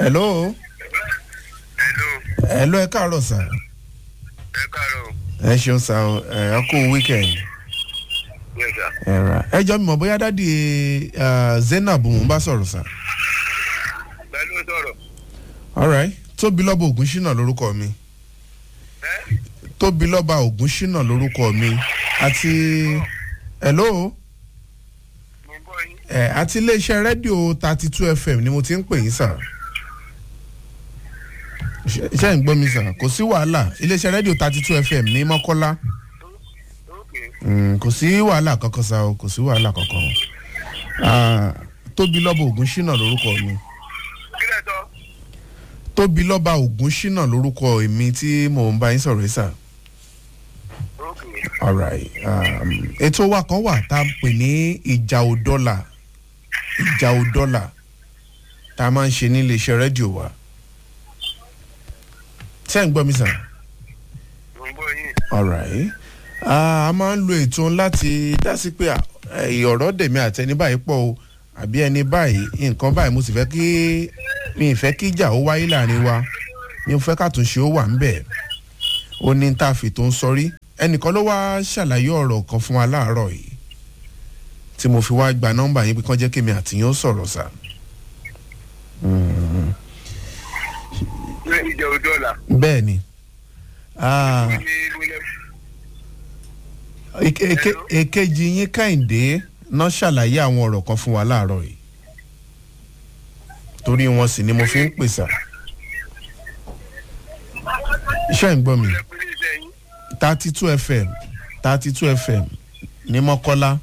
hello hello hello ẹ káàárọ̀ sà ẹ káàárọ̀ ẹ ṣeun sà ọ ẹ kú weekend yes sir ẹ ra ẹ jọ mi mọ̀ bóyá dádì eh, zainab ń bá sọ̀rọ̀ sà pẹ̀lú sọ̀rọ̀ alright tóbi lọ́ba ògúnṣínà lórúkọ mi ẹ tóbi lọ́ba ògúnṣínà lórúkọ mi àti hello mo gbọ́ yín ẹ àti iléeṣẹ́ rédíò thirty two fm ni mo ti ń pè yín sà ṣe ṣe ń gbọ́ mi sà kò sí wàhálà iléeṣẹ́ rédíò thirty two fm ní mọ́kọ́lá ok Mm, kò sí wàhálà kankan sa o kò sí wàhálà kankan Ah, tóbi lọ́ba ògúnṣínà lórúkọ mi kí lẹ sọ tóbi lọ́ba ògúnṣínà lórúkọ èmi tí mò ń bá yín sọ̀rọ̀ yìí sà. ok alright um, ètò wa kan wà tá a pè ní ìjà òdọ́là ìjà òdọ́là tá a máa ń ṣe ní iléeṣẹ́ rédíò wa ṣé ń gbọ́ mi sà. mo gbọ́ yín alright Ah, a máa ń lo ètò láti dá sí pé ah, eh, ọ̀rọ̀ dèmi àtẹni báyìí pọ̀ o àbí ẹni báyìí nǹkan báyìí mo sì fẹ́ kí mi ì fẹ́ kí ìjà ó wáyé láàrin wa mi ò fẹ́ kàtúnṣe ó wà ń bẹ̀ ó ní tá a fi tó ń sọrí ẹnìkan ló wá ṣàlàyé ọ̀rọ̀ kan fún wa láàárọ̀ yìí tí mo fi wá gba nọ́mbà yín pé kán jẹ́ kí mi àtìyàn ó sọ̀rọ̀ sà. ní ìjẹ òdọ́là bẹ́ẹ̀ ni Ah, ní wílẹ̀ eke- eke- èkejì yín kẹ́hìndé náà ṣàlàyé àwọn ọ̀rọ̀ kan fún wa láàárọ̀ yìí torí wọn sì ni mo fi ń pèsè iṣẹ́ ń gbọ́ mi ẹ pé ní iṣẹ́ yín thirty two fm thirty two fm ní mọ́kọ́lá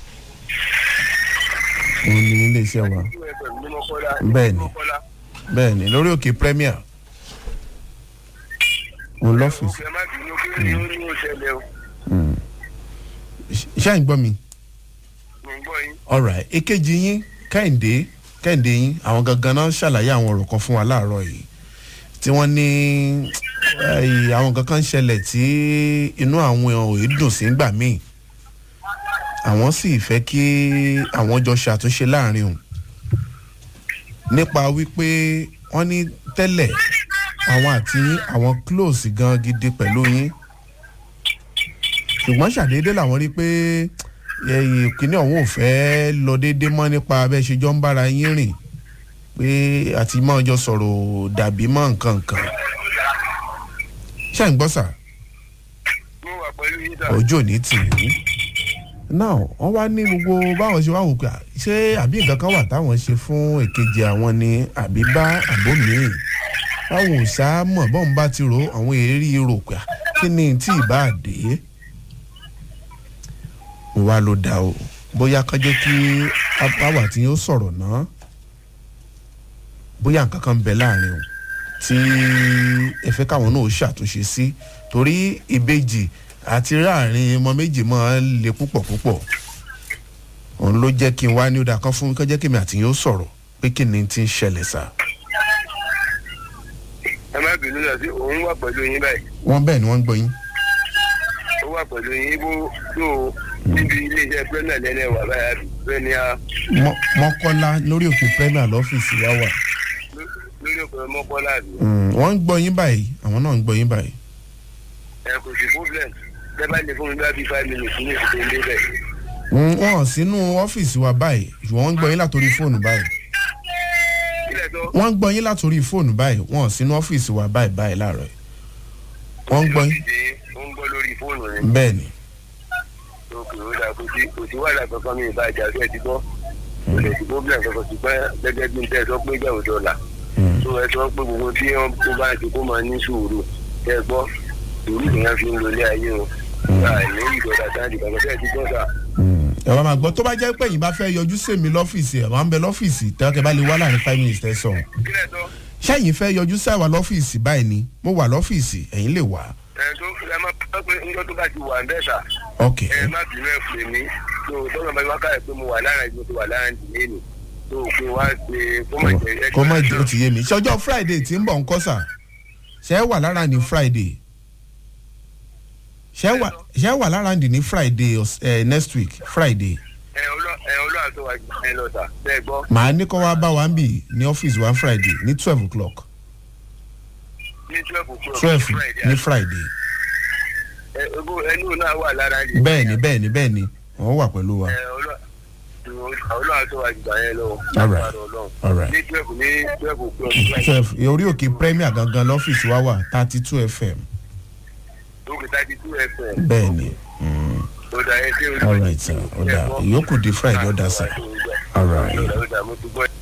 òun ni iléeṣẹ́ wa two fm ní mọ́kọ́lá Bẹ́ẹ̀ ni. mọ́kọ́lá bẹ́ẹ̀ ni lórí òkè premier òun lọ́fíìsì ẹ má bínú kí ni ó ní ó ṣẹlẹ̀ o iṣẹ́ ń gbọ́ mi. mo gbọ́ yín alright èkejì yín kẹ́hìndé kẹ́hìndé yín àwọn gangan náà ṣàlàyé àwọn ọ̀rọ̀ kan fún wa láàárọ̀ yìí tí wọ́n ní eh, àwọn kankan ń ṣẹlẹ̀ tí inú àwọn òye dùn sí gbà míì àwọn sì fẹ́ kí àwọn jọ ṣàtúnṣe láàrin òun nípa wípé wọ́n ní tẹ́lẹ̀ àwọn àti yín àwọn close gan gidi pẹ̀lú yín ṣùgbọ́n ṣàdédé làwọn rí pé ẹyìn kínní ọ̀hún ò fẹ́ lọ déédé mọ́ nípa abẹ́ ṣe jọ ń bára yín rìn pé àti máa jọ sọ̀rọ̀ dàbí mọ́ nǹkan nǹkan ṣé ń gbọ́ sà mo wà pẹ̀lú yín sà ojú ò ní tì í náà wọ́n wá ní gbogbo báwọn ṣe wá wò pé à, ṣé àbí nǹkan kan wà táwọn ṣe fún èkejì àwọn ni àbí bá àbó míì báwọn ò sá mọ̀ bọ́n bá ti ro àwọn èrí rò pé à, kí ni tí ì bá dé mo wá ló dá o bóyá kán jẹ́ kí àwa tí yóò sọ̀rọ̀ náà bóyá nǹkan kan ń bẹ láàrin o tí ẹ fẹ́ káwọn náà ó ṣàtúnṣe sí torí ìbejì àti láàrin ọmọ méjì máa ń le púpọ̀ púpọ̀ òun ló jẹ́ kí n wá ní ó dáa kan fún mi kán jẹ́ kí mi àti yín ó sọ̀rọ̀ pé kí ni ti ń ṣẹlẹ̀ sá. ẹ má bínú lọ sí òun wà pẹ̀lú yín báyìí wọ́n bẹ́ẹ̀ ni wọ́n ń gbọ́ yín. ó wà pẹ̀lú yín bó tó níbi iléeṣẹ́ pẹ́ẹ́nà lẹ́lẹ́ wà báyà bẹ́ẹ̀ ni a Mọ́- mọ́kọ́lá lórí òkè premier lọ́fíìsì yá wà. lórí òpè mọ́kọ́lá àbí Mm, wọ́n ń gbọ́ yín báyìí àwọn náà ń gbọ́ yín báyìí. ẹ kò sí problem tẹ bá lè fún mi bá bí five minutes ní ìsìnkú ilé bẹ́ẹ̀. Mm, wọ́n hàn sínú ọ́fíìsì wa báyìí ṣùgbọ́n wọ́n ń gbọ́ yín látòrí fóònù báyìí. kílẹ̀ tó wọ́n ń gbọ́ yín látòrí fóònù báyìí wọ́n hàn sínú ọ́fíìsì wa báyìí báyìí láàárọ̀ yìí. wọ́n ń gbọ́ yín ó ń gbọ́ lórí fóònù ni bẹ́ẹ̀ ni. òkè ó dà kò sí kò sí wàhálà kankan mi ìbá ìjà fẹ́ẹ́ ti gbọ́ kò lè sí problem kankan ṣùgbọ́n gẹ́gẹ́ bí n tẹ́ ẹ sọ pé ìjà òjò là Mm. tó ẹ sọ pé gbogbo tí wọ́n tó bá ti kó máa ní sùúrù tẹ́ ẹ gbọ́ sùúrù nìyẹn fi ń lo ilé ayé o àìní ìdọ̀dà sáàdì kankan tẹ́ ẹ ti gbọ́ sà Mm. ẹ wá máa gbọ́ tó bá jẹ́ pé yín bá fẹ́ yọjú sèmi lọ́fíìsì ẹ̀ máa ń bẹ lọ́fíìsì tẹ́wọ́kẹ́ bá lè wá láàrin five minutes tẹ́ sọ̀rọ̀. kílẹ̀ tó ṣẹ́yìn fẹ́ yọjú sáwà lọ́fíìsì báyìí ni mo wà lọ́fíìsì ẹ̀yin lè wá. ẹ tó ẹ má pẹ́ pé níjọ́ tó bá ti wà ń bẹ́ẹ̀ sà ok ẹ má bínú ẹ pè mí tó tọ́lọ́ bá wákà ẹ̀ pé mo wà lára ìgbó tó wà lára ìdílé mi tó pé wá ṣe kó má jẹ ẹ kó má jẹ́ ó ti yé mi ṣé ọjọ́ friday tí ń bọ̀ ń kọ́ sà ṣé ẹ wà lára ní friday ṣé ẹ wà ṣé ẹ wà lára ní friday ọ̀s- eh, next week friday ẹ ọlọ́ ẹ ọlọ́run tó wà jù ẹ lọ sà bẹ́ẹ̀ gbọ́ màá ní kó wá bá wa ń bì ní ọ́fíìsì wa friday ní twelve o'clock ní twelve o'clock twelve Friday, ní friday ẹ ogún ẹnu náà wà lára yìí. bẹ́ẹ̀ ni bẹ́ẹ̀ ni bẹ́ẹ̀ ni wọ́n wà pẹ̀lú wa ẹ ọlọ́run ọlọ́run tó wà jù ẹ lọ. All right. Lágbára Ọlọ́run. all right ní twelve ní twelve o'clock Friday. twelve orí òkè premier gangan lọ́fíìsì wa wà thirty two fm lókè thirty two fm. bẹ́ẹ̀ ni mm, ó dà ẹ ṣé olú. all right sir ó dà ìyókù di friday ó dà sir all right. ó dà mo ti gbọ́.